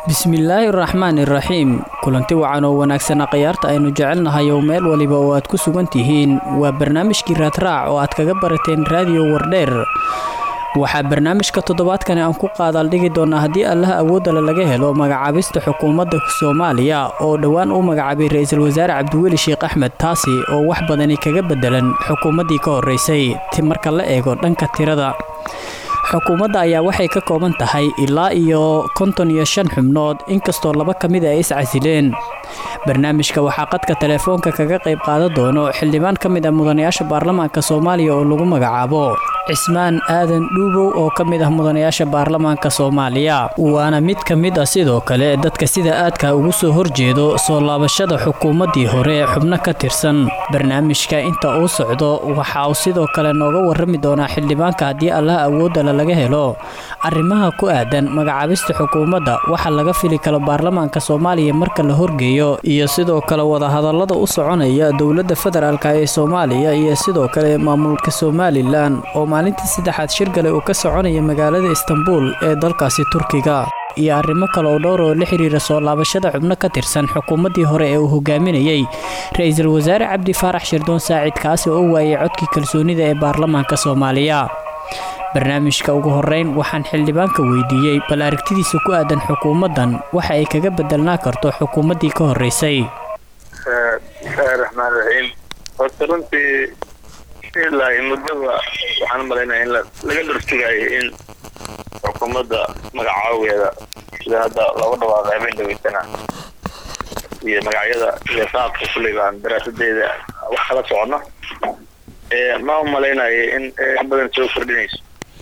bismillaahi raxmaan iraxiim kulanti wacan oo wanaagsana khayaarta aynu jecelnahay oo meel waliba oo aad ku sugan tihiin waa barnaamijkii raadraac oo aad kaga barateen raadiyo wardheer waxaa barnaamijka toddobaadkani aan ku qaadaaldhigi doonaa haddii allaha awoodale laga helo magacaabista xukuumadda soomaaliya oo dhowaan uu magacaabay ra-iisul wasaare cabdiweli sheekh axmed taasi oo wax badani kaga bedelan xukuumaddii ka horreysay marka la eego dhanka tirada xukuumadda ayaa waxay ka kooban tahay ilaa iyo konton iyo shan xubnood inkastoo laba ka mid a ay iscasileen barnaamijka waxaa qadka telefoonka kaga qayb qaadan doono xildhibaan ka mid ah mudanayaasha baarlamaanka soomaaliya oo lagu magacaabo cismaan aadan dhuubow oo ka mid ah mudanayaasha baarlamaanka soomaaliya waana mid ka mid ah sidoo kale dadka sida aadka ugu soo horjeedo soo laabashada xukuumaddii hore ee xubno ka tirsan barnaamijka inta uu socdo waxa uu sidoo kale nooga warrami doonaa xildhibaanka haddii allaha awoodale laga helo arrimaha ku aadan magacaabista xukuumadda waxa laga fili karo baarlamaanka soomaaliya marka la horgeeyo iyo sidoo kale wadahadallada u soconaya dowladda federaalk ee soomaaliya iyo sidoo kale maamulka somalilan oo maalintii saddexaad shirgale uu ka soconaya magaalada istanbul ee dalkaasi turkiga iyo arrimo kale oo dhowr oo la xiriira soo laabashada xubno ka tirsan xukuumaddii hore ee uu hogaaminayey ra-iisul wasaare cabdi faarax shirdoon saacid kaasi oo u waayay codkii kalsoonida ee baarlamaanka soomaaliya barnaamijka ugu horeyn waxaan xildhibaanka weydiiyey bal aragtidiisa ku aadan xukuumaddan waxa ay kaga bedelnaa karto xukuumaddii ka horreysay bismillaahi raxmaan raxiim horta runtii ilaa muddaba waxaan malaynaya in laga dhorsugayo in xukuumadda magacaaweeda sida hadda looga dhawaaqo habeen dhaweysana iyo magacyada iyo qaabka kulley baan daraasadeeda wax kala socono ma u malaynayo in badan soo kordhinayso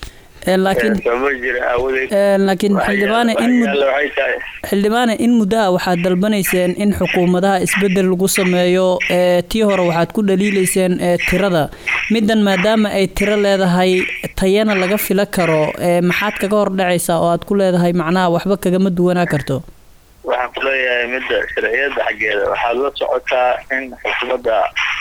laakiin xildhibaane xildhibaane in muddaha waxaad dalbanayseen in xukuumadaha isbedel lagu sameeyo tii hore waxaad ku dhaliilayseen tirada middan maadaama ay tiro leedahay tayana laga fila karo maxaad kaga hordhacaysaa oo aad ku leedahay macnaha waxba kagama duwanaa karto waxaan ku leeyahay midda sharciyada xaggeeda waxaad la socotaa in xukuumadda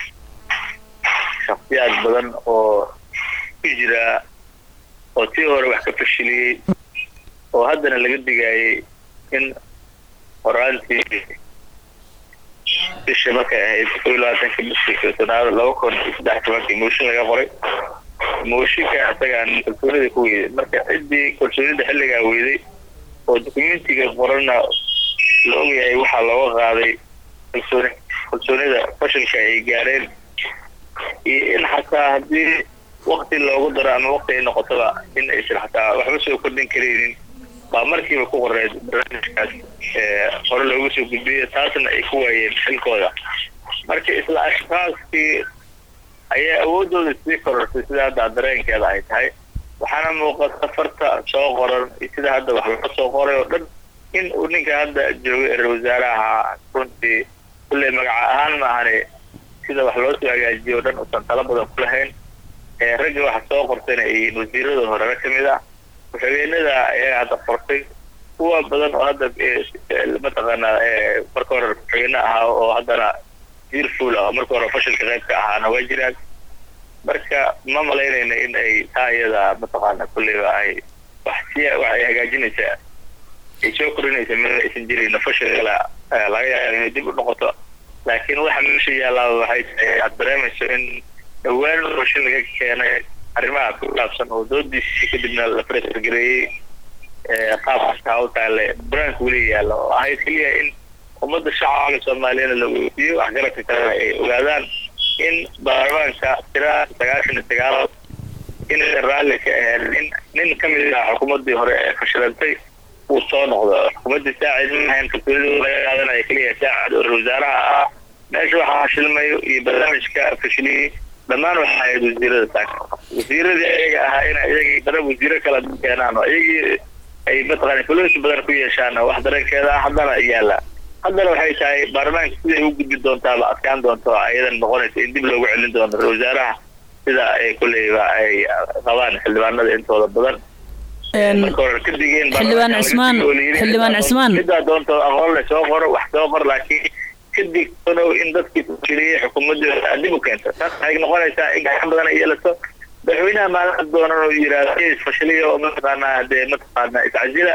shaksiyaad badan oo ku jira oo tii hore wax ka fashiliyey oo haddana laga digaayay in horaantii bisha markay ahayd kow iyo labaatanka bishii sanaado laba kun iyo saddex tobankii mooshin laga qoray mooshinka isagaan kalsoonida ku weyday marka ciddii kalsoonida xilligaa weyday oo dokumentiga qoranna la ogyahay waxaa looga qaaday kalsooni kalsoonida fashilka ay gaareen iyo in xataa haddii wakti loogu daro ama wakti ay noqotoba in aysan xataa waxba soo kordhin karaynin baa markiiba ku qoreed barnaamijkaas hore looga soo gudbiyay taasna ay ku waayeen xilkooda marka isla ashkaaskii ayaa awoodooda sii korortay sida hadda dareenkeeda ay tahay waxaana muuqata farta soo qoran iyo sida hadda wax laga soo qoray oo dhan in uu ninka hadda joogay ra wasaaraha runtii kulley magaca ahaan maahane sida wax loo soo hagaajiyo o dhan uusan talo badan ku lahayn ragga waxa soo qortayna ay wasiirada horena ka mid ah ku-xigeenada ayaga hadda qortay kuwa badan oo hadda mataqaanaa marka hore ku-xigeene ahaa oo haddana jirful ah oo marka hore fashilka qaybka ahaana waa jiraan marka ma malaynayna in ay taa iyada mataqaana kulleyba ay wax si wax ay hagaajinaysaa ay soo korinaysa meel aysan jirin fashil kale laga yaaba inay dib u noqoto laakiin waxa meesha yaallaa waxay tahay aad dareemayso in dhowaan mooshin laga keenay arrimaha ku saabsan oo doodiisii kadibna la fresgareeyey qaab kastaa u taale banaanka weli yaalla oo ahayd keliya in ummadda shacabka soomaaliyana la weydiiyo waxgaradka kalena ay ogaadaan in baarlamaanka tira sagaashan iyo sagaal inaysan raalli ka ahayn in nin ka mid ah xukuumaddii hore ee fashilantay uu soo noqdo xukuumaddii saacid ma ahayn kalsoonida laga qaadanaya keliya saacid oo wasaaraha ah meesha waxaa fashilmayo iyo barnaamijka fashiliyey dhammaan waxaa ahayd wasiirada saaka wasiiradii ayaga ahaa ina iyagii dana wasiiro kala keenaan oo iyagii ay mataqaana influensi badan ku yeeshaan wax dareenkeeda ah haddana yaalla haddana waxay tahay baarlamaanka siday u gudbi doontaaba adkaan doonto ayadan noqonaysa in dib loogu celin doono ra wasaaraha sida ay kulleyba ay qabaan xildhibaanada intooda badan marka hore ka digeen xildhibaan cismaan xildhibaan cismaan midaa doonto aqoon le soo qoro wax soo qor laakiin kadig onow in dadkii fashiliyey xukuumadooda dib u keento taas waxay noqonaysaa in gacan badan ay yeelato madaxweynaha maalin doonan oo yidhaahdo fashiliya oo mataqaanaa dee mataqaanaa iscasila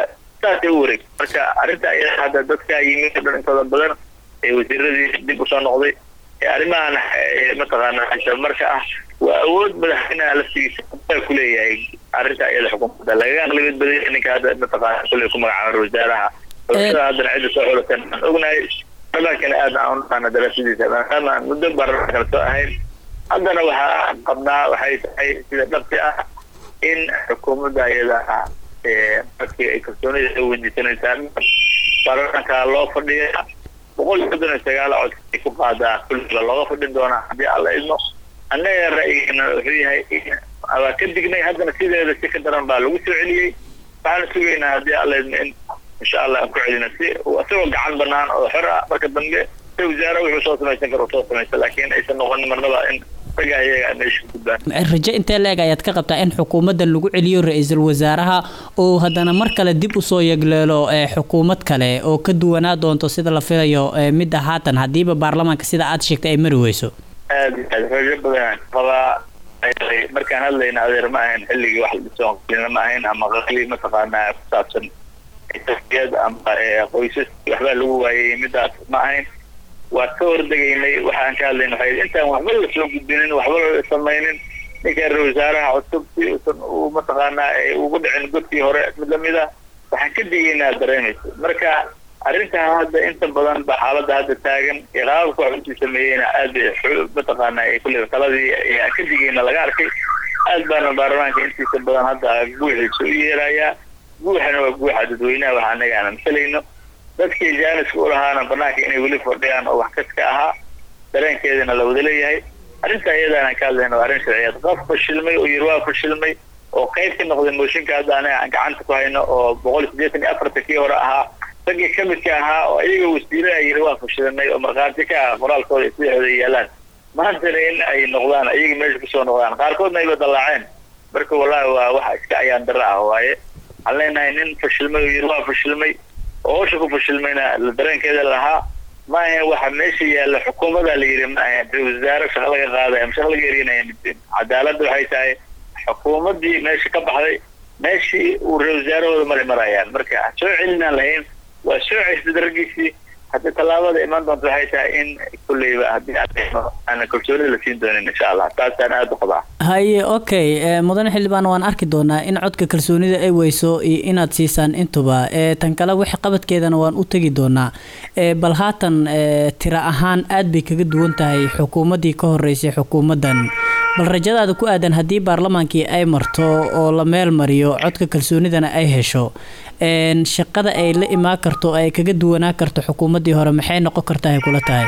saasay u wareeg marka arrinta ayada hadda dadka yimid o dhan intooda badan ee wasiiradii dib usoo noqday ee arrimahan mataqaana marka ah waa awood madaxweynaha laftigiisa ku leeyahay arrinta iyada xukuumadda lagaga aqlibad badaya ninka hadda mataqaana kulley ku magacaaba wasaaraha xulashada haddana cidda soo xulatan aan ognahay baarlamaankana aad aan unaqaana daraasadiisa maadaama aan muddo baarlamaan kala soo ahayn haddana waxaa qabnaa waxay tahay sida dhabti ah in xukuumadda iyada ah markii ay kalsoonida soo weydiisanaysaa baarlamaanka loo fadhiya boqol iyo soddon iyo sagaal cod ay ku qaadaa kulliba looga fadhin doonaa haddii alla idmo annaga ra'yigana wuxuu yahay waa ka dignay haddana sideeda si ka daran baa lagu soo celiyey waxaana sugaynaa haddii alla idmo in insha allah aan ku celina si isagoo gacan banaan oo xor ah marka dambe si wasaare wuxuu soo samaysan karo soo samaysa laakiin aysan noqonin marnaba in raga iyaga meesha ku gudbaan rajo intee leeg ayaad ka qabtaa in xukuumadda lagu celiyo ra-iisul wasaaraha oo haddana mar kale dib usoo yegleelo xukuumad kale oo ka duwanaa doonto sida la filayo midda haatan haddiiba baarlamaanka sida aad sheegtay ay mari weyso aad iyo aad rajo badan qabaa markaan hadlayna adeer ma ahayn xilligii wax la dhiso qalina ma ahayn ama qali mataqaanaa ku saabsan tasfiyad ama qoysas waxbaa lagu waayay midaas ma ahayn waa ka hordegaynay waxaan ka hadlayna waxay intaan waxba la soo gudbinin waxba la samaynin ninka ra wasaaraha cusub si usan uu mataqaanaa ugu dhicin godkii hore mid lamid ah waxaan ka digaynaa dareemaysa marka arrintan hadda inta badan ba xaaladda hadda taagan qaababka wax usii sameeyeyna aad mataqaanaa kulle taladii ayaa ka digayna laga arkay aad baana baarlamaanka intiisa badan hadda guuxiisa u yeerayaa guuxana waa guuxa dadweynaha waxa anaga aan amsalayno dadkii jaaniska u lahaana banaanka inay weli fadhiyaan oo wax kaska ahaa dareenkeedana la wada leeyahay arrinta iyadaana ka hadlayna waa arrin sharciyeed qof fashilmay oo yiri waa fashilmay oo qayb ka noqday mooshinka hadda anaga aan gacanta ku hayno oo boqol iyo siddeetan iyo afarta kii hore ahaa raggii ka midka ahaa oo iyaga wasiiraha yiri waa fashilanay oo markhaati ka ah qoraalkooda sidaxooda yaalaan maantana in ay noqdaan iyaga meesha kusoo noqdaan qaarkoodna ayba dallaaceen marka wallahi waa wax iska ayaan darra ah waaye waxaan leenahay nin fashilmay oo yiri waa fashilmay oo hawsha ku fashilmayna la dareenkeeda lahaa ma ahayn waxa meesha yaalla xukuumadaa la yidhi ma ahayn wasaare shaqo laga qaadaya ama shaqo laga erinaya midin cadaaladda waxay tahay xukuumaddii meesha ka baxday meeshii uu ra wasaarahooda mari marayaan marka soo celinaan lahayn waa soo ceysad raggiisii hadda tallaabada imaan doonta waxay tahay in kulleyba haddii aana kalsoonida la siin doonin insha allah taasaan aada u qabaa haye okay mudane xildhibaan waan arki doonaa in codka kalsoonida ay weyso iyo inaad siisaan intuba tan kale wixii qabadkeedana waan u tegi doonaa bal haatan tira ahaan aad bay kaga duwan tahay xukuumaddii ka horeysay xukuumaddan bal rajadaada ku aadan haddii baarlamaankii ay marto oo la meel mariyo codka kalsoonidana ay hesho shaqada ay la imaan karto ay kaga duwanaa karto xukuumaddii hore maxay noqon kartaa ay kula tahay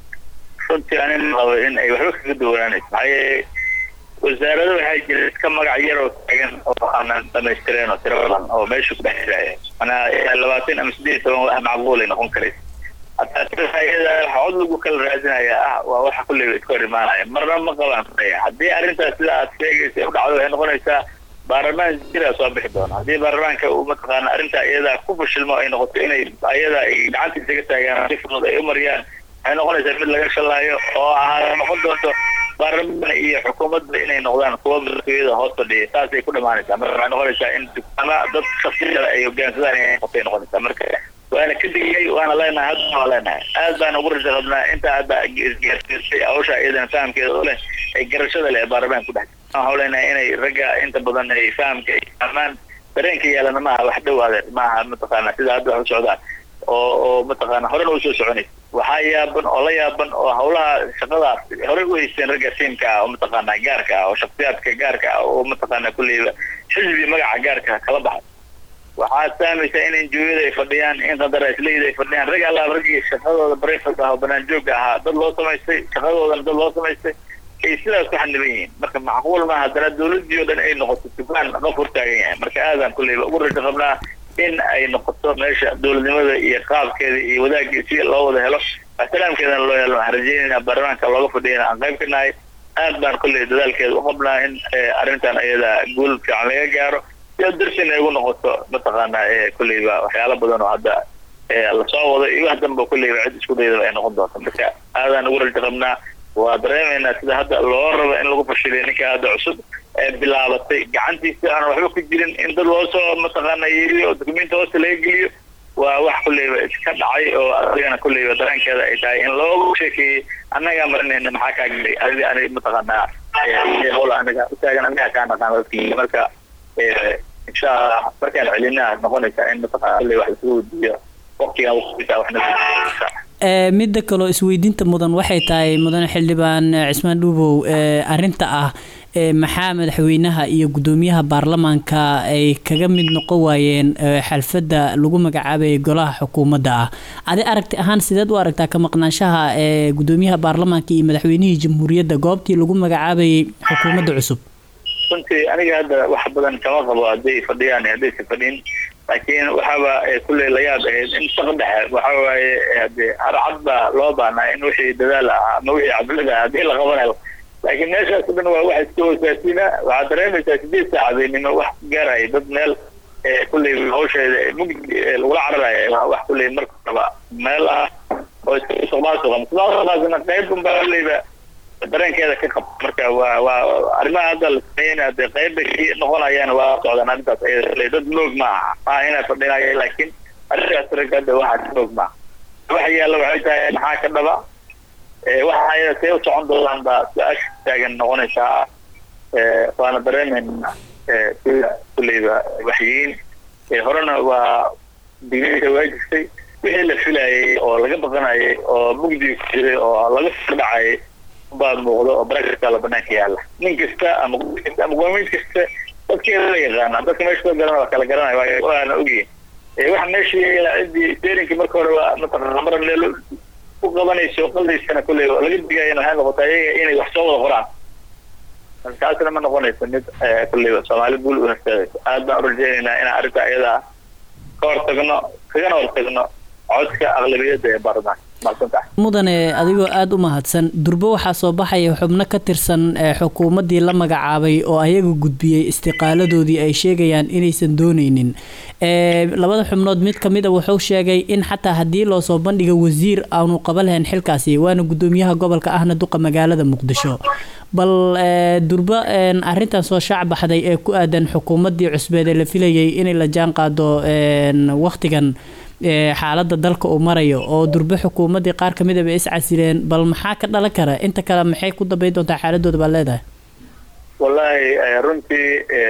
runtii anin qabo in ay waxba kaga duwanaanayso maxaa yeele wasaarada waxaa jira iska magac yar oo taagan oo aanan dhamaystireen oo tiro badan oo meesha ku dhex jiraya manaa labaatan ama siddeed iyo toban wax macquulay noqon karaysa hataa iyada waxa cod lagu kala raadinaya ah waa waxa kulleyba iska hor imaanaya marna ma qabaan haddii arrintaas sida aad sheegaysa u dhacdo waxay noqonaysaa baarlamaan jiraa soo bixi doona haddii baarlamaanka uu mataqaana arrintaa iyada ku fashilmo ay noqoto inay iyada ay gacantiisa ka taagaan si fudud ay u mariyaan waxay noqonaysaa mid laga shallaayo oo ahaa noqon doonto baarlamaan iyo xukuumadda inay noqdaan kuwa madaxtooyada hoos fadhiya saasay ku dhamaanaysaa marka waxay noqonaysaa in ama dad shaksiyada ay hogaansadaan inay noqotay noqonaysaa marka waana ka digay waana leenahay haddana waa leenahay aad baan ugu raja qabnaa inta hadda isgaarsiisay hawsha iyadana fahamkeeda u leh ay garashada leh baarlamaanka ku dhex waxaan leenahay inay ragga inta badan ay fahamka ay fahmaan dareenka yeelana maaha wax dhow adeer maaha mataqaana sida hadda wax u socdaan oo oo mataqaana horena usoo soconaysa waxaa yaaban oo la yaaban oo hawlaha shaqadaas horey u haysteen ragga siimka ah oo mataqaana gaarka ah oo shaksiyaadka gaarka ah oo mataqaana kulleyba xisbi magaca gaarka kala baxay waxaad fahmaysaa in enjooyada ay fadhiyaan in qandaraasleyda ay fadhiyaan rag allaal raggii shaqadooda barefad ah oo banaan joogga ahaa dad loo samaystay shaqadoodana dad loo samaystay ay sidaas ku xaniban yihiin marka macquul ma haddana dawladdii oo dhan ay noqoto dukaan qof hortaagan yahay marka aadaan kulleyba ugu rajo qabnaa in ay noqoto meesha dowladnimada iyo qaabkeeda iyo wadaagii si loo wada helo ixtiraamkeedana loo helo waxaan rajeynayna baarlamaanka looga fadhiyana aan qayb ka nahay aad baan kulley dadaalkeeda u qabnaa in arrintan iyada guul fiican laga gaaro si darsin ay ugu noqoto mataqaana kulleyba waxyaalo badan oo hadda lasoo wado iyo wax danba kulleyba cid isku daydaba ay noqon doonto marka aadaan ugu rajo qabnaa waa dareemaynaa sida hadda loo rabo in lagu fashiliyo ninka hadda cusub ee bilaabatay gacantiisa aan waxba ku jirin in dad loosoo mataqaana yeeliyo oo dukumenti hoosta laga geliyo waa wax kulleyba iska dhacay oo adigana kulleyba dareenkeeda ay tahay in loogu sheekeeyey annagaa marinayna maxaa kaa gelay adi ani mataqaanaa howl anaga utaagan anaga kaa naqaan dadkii marka insha allah markaan celinaa noqonaysaa in mataqaana kulley wax isugu wadiyo waqtigan waqtiisa waxna midda kaloo isweydiinta mudan waxay tahay mudane xildhibaan cismaan dhuubow arinta ah maxaa madaxweynaha iyo gudoomiyaha baarlamaanka ay kaga mid noqon waayeen xalfadda lagu magacaabayay golaha xukuumadda ah adi aragti ahaan sideed u aragtaa ka maqnaanshaha gudoomiyaha baarlamaanka iyo madaxweynihii jamhuuriyadda goobtii lagu magacaabayay xukuumadda cusub runtii aniga hadda wax badan kama qabo hadday fadhiyaan haddaysa fadhin laakiin waxaaba kulley la yaab ahayd in shaq dhexe waxa waaye hade harcad baa loo baahnaa in wixii dadaal ah ama wixii cablada ah haddii la qabanayo laakiin meeshaas o dhan waa wax iska hoosaasiina waxaad dareemaysaa sideed saacadeynimo wax gaaraya dad meel kulley hawsheeda mugdi lagula cararaya wax kulley marka raba meel ah oo iska musuqmaasuqa musuqmaasuqaasna qayb unbaa kulleyba dareenkeeda ka qab marka waa waa arrimaha hadda la sameeyeyna dee qayb bay ka noqonayaan waa socdaan arrintaas ayada dad moog ma aha maa inaa fadhinaya laakiin arrintaas rag hadda waxaa moog ma aha waxa yaalla waxay tahay maxaa ka dhaba waxa ayada see u socon doonaan baa su-aasha taagan noqonaysaa waana dareemayna sida kulleyba waxyiin horena waa digniinta waa jirtay wixii la filayay oo laga baqanayay oo mugdi ku jiray oo laga sordhacayay baa muuqdo oo barakasa la banaanka yaalla nin kasta ama kasta ama qoomiyd kasta dadkeeda la yaqaana dadka meesha soo garana waa kala garanaya waana ogyihin waxa meesha yaala ciddii steerinkii marka hore waa mataqaana mar meel ku qabanayso qaldaysana kulley laga digayana waxay noqotaa iyaga inay wax soo wada qoraan taasna ma noqonayso mid kulleyba soomaali guul u horseedayso aad baan u rajeynaynaa inaan arrinta ayadaa ka hortagno kagana hortagno codka aqlabiyadda ee baarlamaanka mudane adigoo aada u mahadsan durbo waxaa soo baxaya xubno ka tirsan xukuumaddii la magacaabay oo ayaga gudbiyey istiqaaladoodii ay sheegayaan inaysan dooneynin labada xubnood mid kamid a wuxuu sheegay in xataa haddii loo soo bandhiga wasiir aanu qaba lahayn xilkaasi waana gudoomiyaha gobolka ahna duqa magaalada muqdisho bal durbo arintan soo shaac baxday ee ku aadan xukuumaddii cusbeed ee la filayay inay la jaan qaado waqtigan xaaladda dalka uu marayo oo durbe xukuumaddii qaar kamid aba is casileen bal maxaa ka dhalan kara inta kale maxay ku dambeyn doontaa xaaladooda baad leedahay wallaahi runtii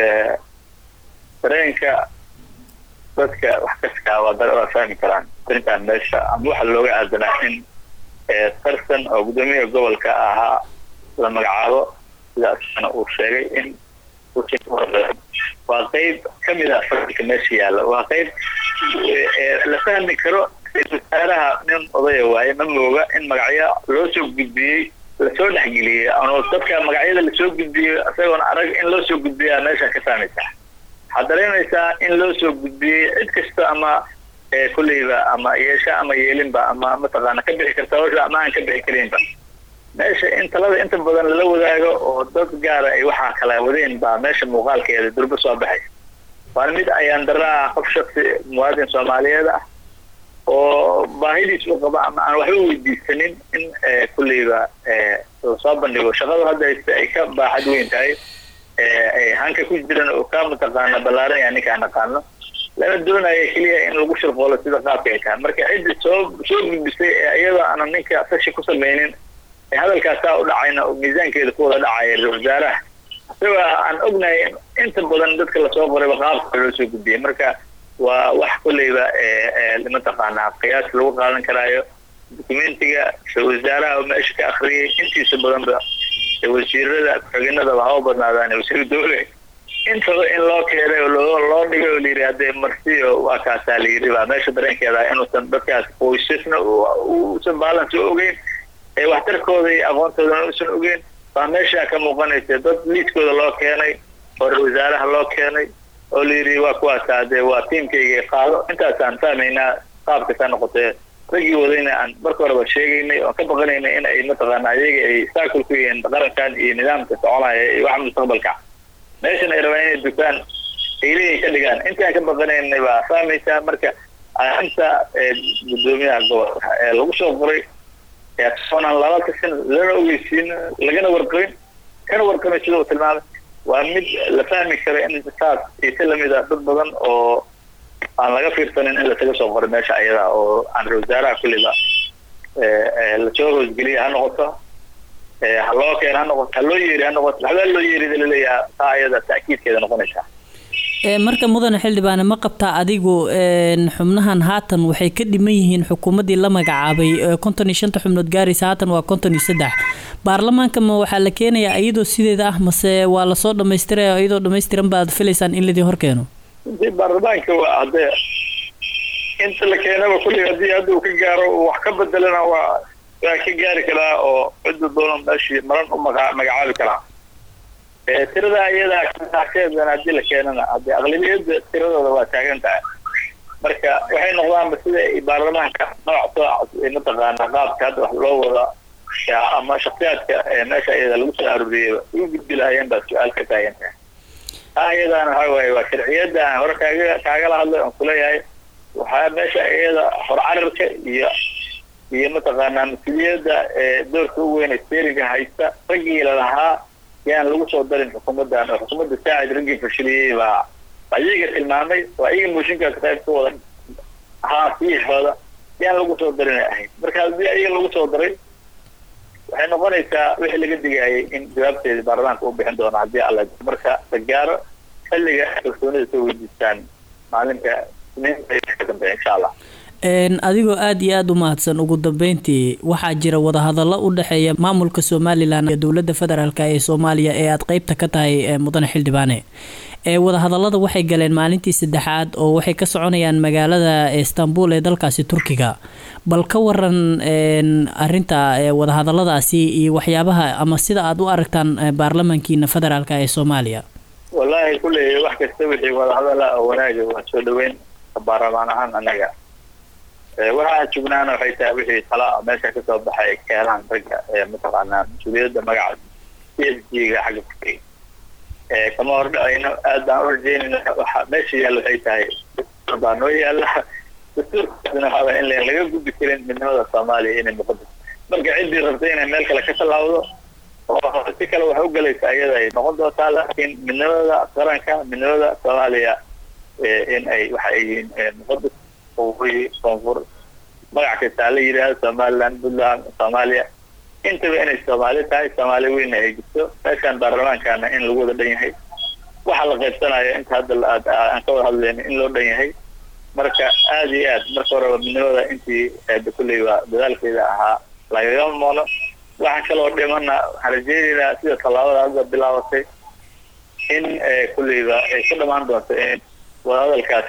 dareenka dadka wax kaskaa waa waa fahmi karaan arrintan meesha ama waxa looga aadanaa in tarsan oo guddoomiyaha gobolka ahaa la magacaabo sidaasna uu sheegay in waa qeyb kamid a fadilka meesha yaalla waa qeyb la fahmi karo wasaaraha nin odaya waaye ma mooga in magacyo loo soo gudbiyey lasoo dhexgeliyey ano dadka magacyada lasoo gudbiyey isagoon arag in loo soo gudbiyaa meesha ka fahmaysaa waxaad dareemaysaa in loo soo gudbiyey cid kasta ama kulleyba ama yeesha ama yeelinba ama mataqaana ka bixi karta hawsha ama aan ka bixi karinba meesha in talada inta badan lala wadaago oo dad gaara ay waxaa kala wadeen baa meesha muuqaalkeeda durbo soo baxay waana mid ayaan daraa qof shaksi muwaadin soomaaliyeed ah oo baahidiis u qaba ama aan waxba weydiisanin in kulleyba lasoo bandhigo shaqadu hadda ay ka baaxad weyn tahay hanka ku jiran oo ka mataqaana ballaaran yaa ninkaan naqaano lana doonaya keliya in lagu shirqoolo sida qaabka ay tahay marka ciddi soo soo gudbisay ee iyadoo aanan ninka sashi ku samaynin ee hadalkaasaa u dhacayna oo miisaankeeda ku wada dhacaya ra wasaaraha isagoo aan ognahay inta badan dadka lasoo qorayba qaabka loo soo gudbiyay marka waa wax kulleyba mataqaanaa qiyaas lagu qaadan karaayo documentiga ra wasaaraha oo meesha ka akriyay intiisa badanba wasiirada ku-xiginadaba haba badnaadaan wasiir dowle intaba in loo keenay oo loo loo dhigay oo layidhi haddee marsiyo waa kaasaa layidhi baa meesha dareenkeeda inuusan dadkaas qoysasna uusan balance u ogeyn ee waxtarkooda iyo aqoontoodana uusan ogeyn baa meesha ka muuqanaysa dad liiskooda loo keenay oo ra wasaaraha loo keenay oo layidhi waa kuwaasa dee waa tiimkayga qaado intaasaan fahmaynaa qaabkasaa noqotee raggii wadayna aan marka horeba sheegaynay oon ka baqanaynay in ay mataqaana ayaga ay saakul ku yihiin qarankan iyo nidaamka soconaya iyo waxa mustaqbalka meeshan ay rabaan inay dukaan ay leeyihin ka dhigaan intaan ka baqanaynay baa fahmaysaa marka arrinta gudoomiyaha gobolka ee lagu soo qoray soonaan lala tashan lana ogeysiin lagana warqabin kana warqabin sida uu tilmaamay waa mid la fahmi kara in saas ise lamid a dad badan oo aan laga fiirsanin in lasaga soo qoray meesha ayada oo aan ra wasaaraha kulliba lasoo hoosgeliya ha noqoto ha loo keena ha noqoto ha loo yeeri ha noqoto waxbaa loo yeerida laleeyaha taa ayada ta'kiidkeeda noqonaysaa marka mudane xildhibaane ma qabtaa adigu xubnahan haatan waxay ka dhiman yihiin xukuumaddii la magacaabay konton iyo shanta xubnood gaaraysa haatan waa konton iyo saddex baarlamaanka ma waxaa la keenayaa iyadoo sideeda ah mase waa lasoo dhamaystiraya iyadoo dhamaystiran baad filaysaan in ladii hor keeno baarlamaanka waa haddee inta la keenaba kulli haddii hadda uu ka gaaro wax ka bedelana waa waa ka gaari karaa oo cidda doona meeshii maran u maga magacaabi karaa tirada iyadaa kasheedan haddii la keenana haddii aqlabiyadda tiradooda waa taagan tahay marka waxay noqdaanba sida baarlamaanka nooc soo mataqaana qaabka hadda wax loo wada ama shaksiyaadka meesha iyada lagu soo arooriyeyba ugu gudbi lahayeen baa su-aal ka taagan tahay taa iyadaana waxa waaye waa sharciyadda aan hore kaaga kaagala hadlay oon kuleeyahay waxaa meesha iyada horcararka iyo iyo mataqaanaa mas-uuliyadda doorka u weyn steeringa haysta raggii lalahaa yaan lagu soo darin xukuumaddan oo xukuumadda saacid raggii fashiliyey baa baa iyaga tilmaamay waa iyaga mooshinkaas qayb ka wada ahaa siixooda yaan lagu soo darin ay ahayd marka haddii iyaga lagu soo daray waxay noqonaysaa wixii laga digaayay in jawaabteeda baarlamaanka u bixin doono haddii alla marka la gaaro xilliga kalsoonida soo weydiistaan maalinka isniinta ka dambeeya insha allah adigoo aada iyo aada u mahadsan ugu dambeyntii waxaa jira wadahadallo u dhexeeya maamulka somalilan iyo dowladda federaalk ee soomaaliya ee aada qeybta ka tahay mudane xildhibaane ee wadahadallada waxay galeen maalintii saddexaad oo waxay ka soconayaan magaalada istanbul ee dalkaasi turkiga bal ka waran arinta wadahadalladaasi iyo waxyaabaha ama sida aada u aragtaan baarlamankiina federaalk ee soomaaliya wallaahi kulley wax kasta wixii wadahadala oo wanaaga waa soo dhaweyn baarlamaan ahaan anaga waxaan jugnaana waxay tahay wixii tala meesha kasoo baxay keenaan ragga mataqaanaa mas-uuliyadda magaca c s g ga xagga kufay kama hordhacayno aad baan u rajeynayna waxa meesha yaalla waxay tahay baa noo yaalla dastuurkaasna waxaa in laga gudbi karin midnimada soomaaliya inay muqadas marka ciddii rabtay inay meel kale ka tallaawdo oo si kale wax u galaysa iyada ay noqon doontaa laakiin midnimada qaranka midnimada soomaaliya in ay waxa ay yihiin muqadas waqooyi koonfur magac kastaa la yidhaahdo somaliland puntland soomaaliya intaba inay soomaali tahay soomaali weyna ay jirto meeshaan baarlamaankana in lagu wada dhan yahay waxa la qaybsanayo inta hadda aan ka wada hadlayno in loo dhan yahay marka aada iyo aad marka horeba midnimada intii kulley waa dadaalkeeda ahaa lagaga moono waxaan kaloo dhimana waxaan rajeynaynaa sida tallaabada hadda bilaabatay in kulleyba ay ku dhamaan doonto in wadahadalkaas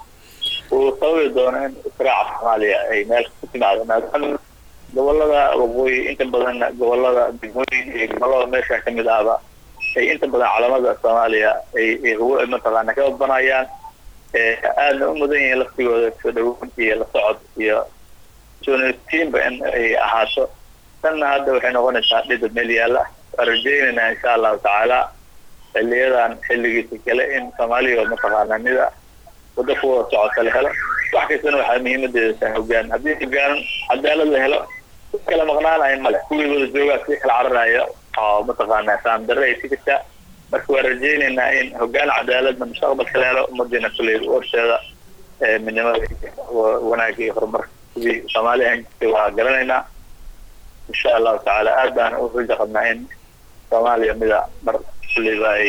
uu sababi doono in israaca soomaaliya ay meel ku timaado maadaama gobolada waqooyi inta badanna gobolada degmooyin iyo gobolada meesha kamid ahba ay inta badan calamada soomaaliya ay mataqaana ka banayaan aadna u mudan yihiin laftigooda soo dhawoon iyo la socod iyo journalistiinba in ay ahaato tanna hadda waxay noqonaysaa dhida meel yaalla waan rajeynaynaa insha allahu tacaala xiliyadan xilligiisa kale in soomaaliya mataqaana mida wada ku wada socota la helo wax kastana waxaa muhiimadeeda tahay hogaan haddii hogaanan cadaalad la helo kala maqnaanayo male kuwii wada joogaa si kala cararayo oo mataqaana saamdarre ay si jirtaa marka waan rajeynaynaa in hogaan cadaaladna mustaqbalka la helo ummadiina kulley horteeda midnimada wanaagga iyo horumarka sidii soomaaliya aan jirtay waa garanaynaa insha allahu tacaala aad baan u rajo qabnaa in soomaaliya mida mar kulleyba ay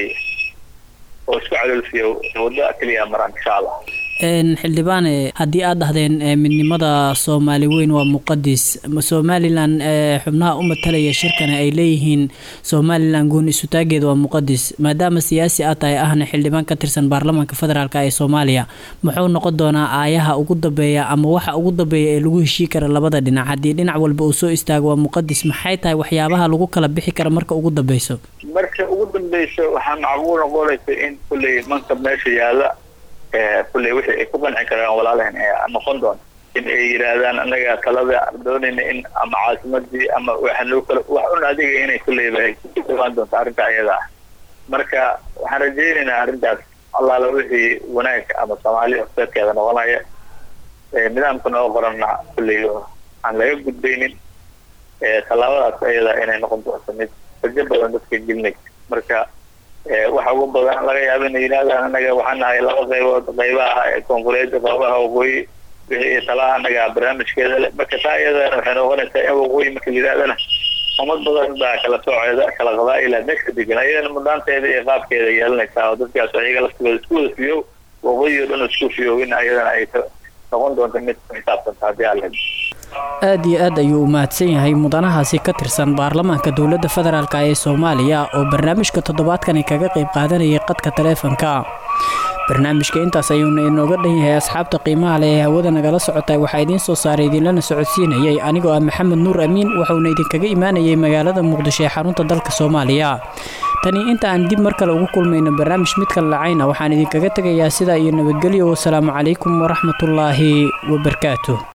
oo isku caloolfiyo waddo keliya maraan insha allah xildhibaane haddii aad dhahdeen midnimada soomaali weyn waa muqadis somalilan xubnaha u matalaya shirkana ay leeyihiin somalilan goon isutaageeda waa muqadis maadaama siyaasi aad tahay ahna xildhibaan ka tirsan baarlamaanka federaalk ee soomaaliya muxuu noqon doonaa aayaha ugu dambeeya ama waxa ugu dambeeya ee lagu heshii kara labada dhinac haddii dhinac walba uu soo istaago waa muqadis maxay tahay waxyaabaha lagu kala bixi kara marka ugu dambeyso marka ugu dambeyso waxaa macquul noqonaysa in kulley mankab meesha yaalla kulley wixii ay ku qanci karaan walaalahan ee noqon doona in ay yidhaahdaan annaga talada doonayna in ama caasimadii ama waxanoo kale wax un adiga inay kulleyba ay kuaan doonto arrinta iyada ah marka waxaan rajeynaynaa arrintaas allaala wixii wanaag ama soomaali horseedkeeda noqonaya nidaamka noo qoranna kulley aan laga gudbaynin tallaabadaas ayada inay noqon doonto mid rajo badan dadka gelinay marka waxa ugu badan laga yaaba inay yidhahdaan anaga waxaan nahay laba qaybood qaybaha koonfureed qaybaha waqooyi wixii talaha anaga barnaamijkeeda le marka taa iyadana waxay noqonaysaa in waqooyi marka la yidhahdana ummad badan baa kala sooceeda kala qabaa'ila meesha degan ayadana mudaanteeda iyo qaabkeeda yeelanaysaa oo dadkaas ayaga laftigooda isku wada fiyow waqooyi oo dhan isku fiyow in ayadana ay noqon doonto mid ku xisaabtanta haddii aan lehed aad iyo aad ayuu u mahadsan yahay mudanahaasi ka tirsan baarlamaanka dowladda federaalk ee soomaaliya oo barnaamijka toddobaadkani kaga qayb qaadanayay qadka taleefanka barnaamijka intaas ayuuna inooga dhan yahay asxaabta qiimaha leh ee hawada nagala socotay waxaa idiin soo saaray idinlana socodsiinayay anigoo ah maxamed nuur amiin wuxuuna idinkaga imaanayay magaalada muqdisho ee xarunta dalka soomaaliya tani inta aan dib mar kale ugu kulmayno barnaamij midka lacayna waxaan idinkaga tegayaa sidaa iyo nabadgelyo wasalaamu calaykum waraxmatullaahi wabarakaatu